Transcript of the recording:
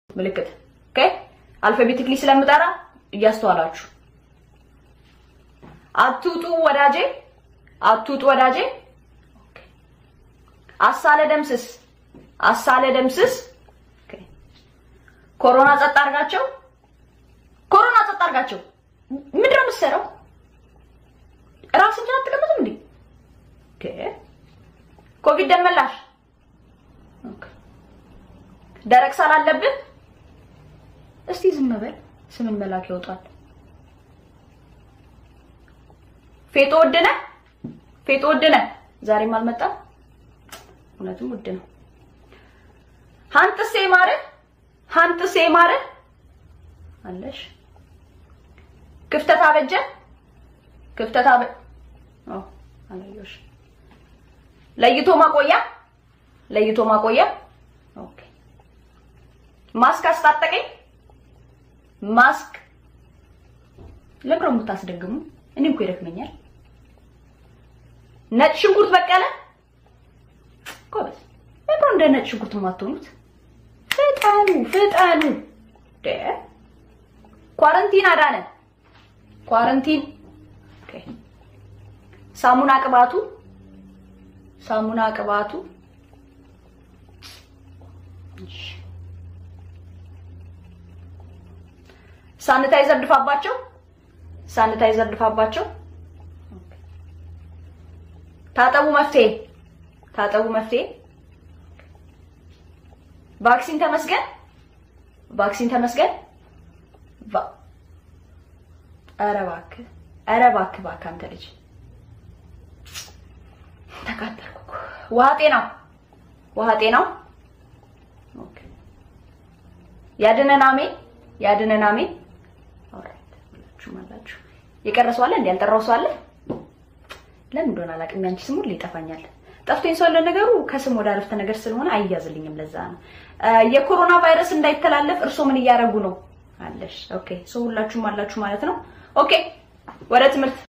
ምልክት ኦኬ። አልፋቤቲክሊ ስለምጠራ እያስተዋላችሁ አትውጡ ወዳጄ፣ አትውጡ ወዳጄ። ኦኬ። አሳለ ደምስስ፣ አሳለ ደምስስ። ኦኬ። ኮሮና ጸጥ አድርጋቸው፣ ኮሮና ጸጥ አድርጋቸው። ምንድን ነው የምትሰራው? ራስህን አትቀምጥም እንዴ? ኦኬ። ኮቪድ ደመላሽ ኦኬ። ደረቅ ሳል አለብህ? እስቲ ዝም በል። ስምን መላክ ያወጣል። ፌጦ ውድ ነህ፣ ፌጦ ውድ ነህ። ዛሬም አልመጣም። እውነትም ውድ ነው። ሀንጥሴ ማረ፣ ሀንጥሴ ማረ አለሽ። ክፍተት አበጀ፣ ክፍተት አበ ኦ አላየሁሽ። ለይቶ ማቆያ፣ ለይቶ ማቆያ። ኦኬ ማስክ አስታጠቀኝ። ማስክ ለምን ነው የምታስደግሙ? እኔ እኮ ይደክመኛል። ነጭ ሽንኩርት በቀለ ጎበዝ። ለምን ነው እንደ ነጭ ሽንኩርት የማትሆኑት? ፍጠኑ ፍጠኑ። ደ ኳረንቲን አዳነ ኳረንቲን። ኦኬ ሳሙና ቅባቱ ሳሙና ቅባቱ እሺ ሳኒታይዘር ድፋባቸው፣ ሳኒታይዘር ድፋባቸው። ታጠቡ መፍትሄ፣ ታጠቡ መፍትሄ። ቫክሲን ተመስገን፣ ቫክሲን ተመስገን። ኧረ እባክህ፣ ኧረ እባክህ፣ እባክህ አንተ ልጅ ተቃጠልኩ። ውሃ ጤናው፣ ውሃ ጤናው። ኦኬ ያድነን፣ አሜን፣ ያድነን፣ አሜን። ሁላችሁም አላችሁ። የቀረ ሰው አለ እንዴ? ያልጠራው ሰው አለ? ለምን እንደሆነ አላውቅም። ያንቺ ስሙ ይጠፋኛል። ጠፍቶኝ ሰው ለነገሩ ከስም ወደ አረፍተ ነገር ስለሆነ አይያዝልኝም። ለዛ ነው የኮሮና ቫይረስ እንዳይተላለፍ እርሶ ምን እያደረጉ ነው አለሽ? ኦኬ ሰው ሁላችሁም አላችሁ ማለት ነው። ኦኬ ወደ ትምህርት